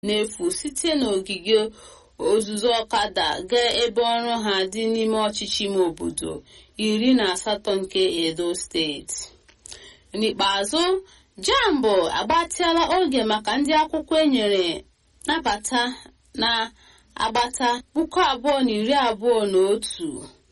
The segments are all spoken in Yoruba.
n'efu site n'ogige ozuzu ọkada gaa ebe ọrụ ha dị n'ime ọchịchị ime obodo iri na asatọ nke edo steeti n'ikpeazụ jambo agbatịala oge maka ndị akwụkwọ enyere nabata na agbata puku abụọ na iri abụọ na otu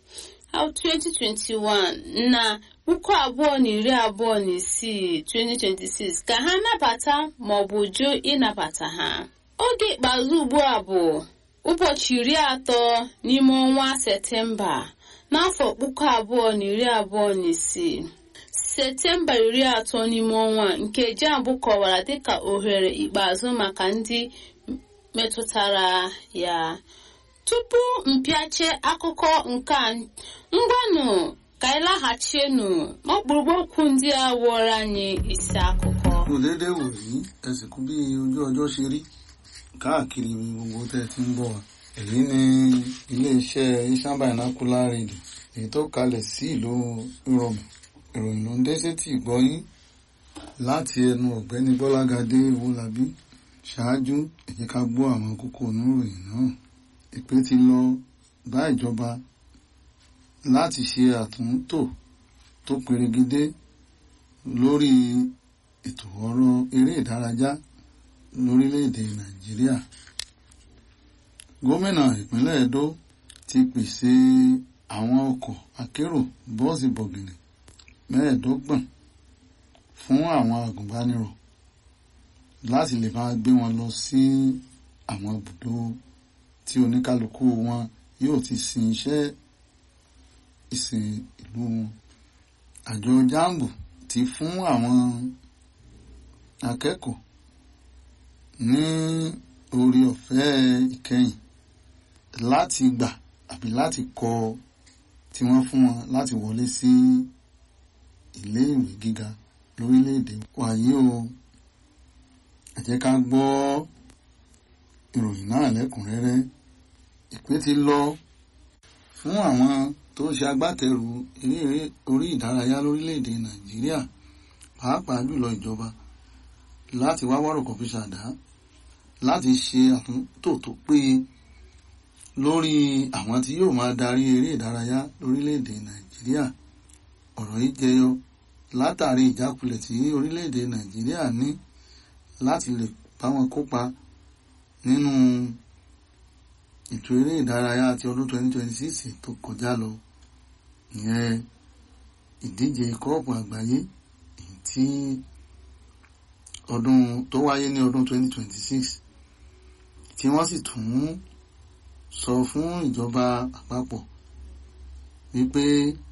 2021 na puku abụọ na iri abụọ na isii 2026 ka ha nabata maọbụ jụ ịnabata ha oge ikpeazụ ugbu a bụ ụbọchị iri atọ n'ime ọnwa septemba n'afọ puku abụọ na iri abụọ na isii septemba iri atọ n'ime ọnwa nke jambụ kọwara dịka ohere ikpeazụ maka ndị metụtara ya tupu mpịache akụkọ nke a ngwanụ ka anyị laghachienu n'ọkpụrụkpụ okwu ndị a wụọrọ anyị isi akụkọ kò déédéé wò yí ẹsìnkú bí ojú ọjọ́ ṣe rí káàkiri gbogbo tẹ́ ẹ ti ń bọ̀ wá. èyí ni iléeṣẹ́ Asian Binocular Radio èyí tó kalẹ̀ sí ìlú Ìrọ̀mù ìròyìn ló ń dé sétí ìgbọ́yín láti ẹnu ọ̀gbẹ́ni Bọ́lágadé Owólabí ṣáájú ẹ jẹ́ ká gbọ́ àwọn kókó oníròyìn náà ìpè ti lọ bá ìjọba láti ṣe àtúntò tó perégedé lórí ètò ọ̀rọ̀ eré ìdárayá lórílẹ̀‐èdè Nàìjíríà gómìnà ìpínlẹ̀ Edo ti pèsè àwọn ọkọ̀ akérò bọ́ọ̀sì bọ̀gìnì mẹ́ẹ̀ẹ́dọ́gbọ̀n fún àwọn agùnbánirọ̀ láti lè máa gbé wọn lọ sí àwọn ibùdó tí oníkálukú wọn yóò ti sin iṣẹ́ ìsìn ìlú wọn àjọ jambu ti fún àwọn akẹ́kọ̀ọ́ ní orí ọ̀fẹ́ ìkẹyìn láti gbà àbí láti kọ tí wọ́n fún wọn láti wọlé sí ilé ìwé gíga lórílẹ̀‐èdè wàyí o ẹ jẹ́ ká gbọ́ ìròyìn náà lẹ́kùnrẹ́rẹ́ ìpè ti lọ fún àwọn tó ń ṣe agbátẹrù eré orí ìdárayá lórílẹ̀‐èdè Nàìjíríà pàápàá jùlọ ìjọba láti wá wọ́rọ̀kọ̀ fi ṣàdá láti ṣe àtúntò tó péye lórí àwọn tí yóò máa darí eré ìdárayá lórílẹ̀‐èdè Nàìjíríà ọ̀rọ̀ yìí jẹyọ látàrí ìjákulẹ̀ tí orílẹ̀‐èdè Nàìjíríà ní láti lè bá wọn kópa nínú ètò eré ìdárayá ti ọdún 2026 tó kọjá lọ ìyẹn ìdíje kọ́ọ̀pù àgbáyé èyí tí ọdún tó wáyé ní ọdún 2026 tí wọ́n sì tún sọ fún ìjọba àpapọ̀ wípé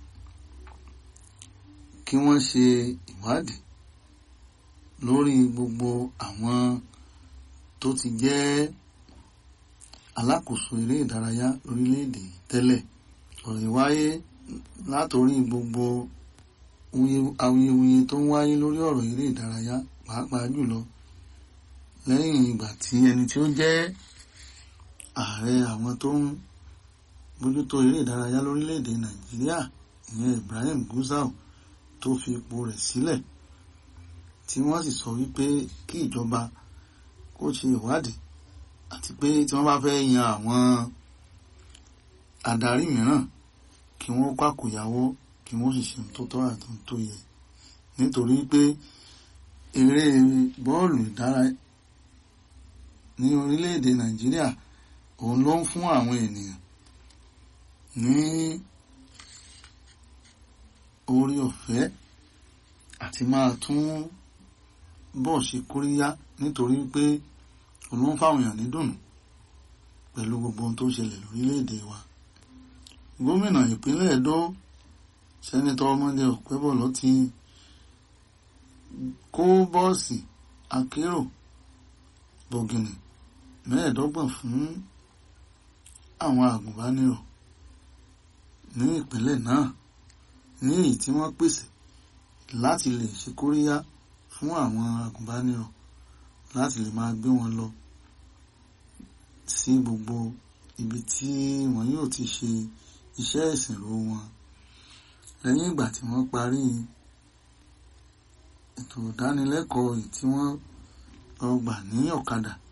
kí wọ́n ṣe ìwádìí lórí gbogbo àwọn tó ti jẹ́ alákòóso eré ìdárayá lórílẹ̀‐èdè tẹ́lẹ̀ ọ̀rọ̀ yìí wáyé látòrí gbogbo awuyewuye tó ń wáyé lórí ọ̀rọ̀ eré ìdárayá pàápàá jùlọ lẹ́yìn ìgbà tí ẹni tí ó jẹ́ ààrẹ àwọn tó ń bójútó eré ìdárayá lórílẹ̀‐èdè Nàìjíríà ìyẹn Ibrahim Gusau tó fi ipò rẹ̀ sílẹ̀ tí wọ́n sì sọ wípé kí ìjọba kó ṣe ìwádìí àti pé tí wọ́n bá fẹ́ yan àwọn adarí mìíràn kí wọ́n kàkòyàwó kí wọ́n sì ṣe tó tọ́ àti tó yẹ nítorí pé eré bọ́ọ̀lù ìdárayá ní orílẹ̀-èdè Nàìjíríà òun ló ń fún àwọn ènìyàn ní orí ọ̀fẹ́ àti máa tún bọ̀ ṣe kóríyá nítorí pé òun ló ń fáwọn èèyàn nídùnnú pẹ̀lú gbogbo ohun tó ń ṣẹlẹ̀ lórílẹ̀-èdè wa gómìnà ìpínlẹ̀ Ẹdó sẹ́nitọ́ ọmọdé ọ̀pẹ́bọ̀lọ́ ti kó bọ́ọ̀sì akérò bọ̀gìnì mẹ́ẹ̀ẹ́dọ́gbọ̀n fún àwọn àgùnbánirọ̀ ní ìpínlẹ̀ náà ní èyí tí wọ́n pèsè láti lè ṣe kóríyá fún àwọn àgùnbánirọ̀ láti lè máa gbé wọn lọ sí gbogbo ibi tí wọn yóò ti ṣe iṣẹ́ ìsìnrò wọn lẹ́yìn ìgbà tí wọ́n parí ètò ìdánilẹ́kọ̀ọ́ tí wọ́n lọ gbà ní ọ̀kadà